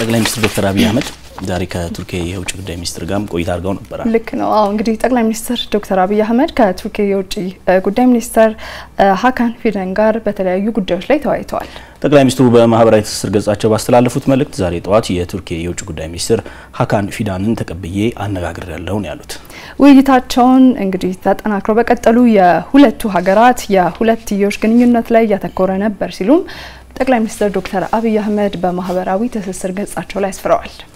ጠቅላይ ሚኒስትር ዶክተር አብይ አህመድ ዛሬ ከቱርኪ የውጭ ጉዳይ ሚኒስትር ጋርም ቆይታ አድርገው ነበር። ልክ ነው። አዎ እንግዲህ ጠቅላይ ሚኒስትር ዶክተር አብይ አህመድ ከቱርኪ የውጭ ጉዳይ ሚኒስትር ሀካን ፊደን ጋር በተለያዩ ጉዳዮች ላይ ተወያይተዋል። ጠቅላይ ሚኒስትሩ በማህበራዊ ትስስር ገጻቸው ባስተላለፉት መልእክት ዛሬ ጠዋት የቱርኪ የውጭ ጉዳይ ሚኒስትር ሀካን ፊዳንን ተቀብዬ አነጋግሬያለሁ ነው ያሉት። ውይይታቸውን እንግዲህ ተጠናክረው በቀጠሉ የሁለቱ ሀገራት የሁለትዮሽ ግንኙነት ላይ ያተኮረ ነበር ሲሉም ጠቅላይ ሚኒስትር ዶክተር አብይ አህመድ በማህበራዊ ትስስር ገጻቸው ላይ አስፍረዋል።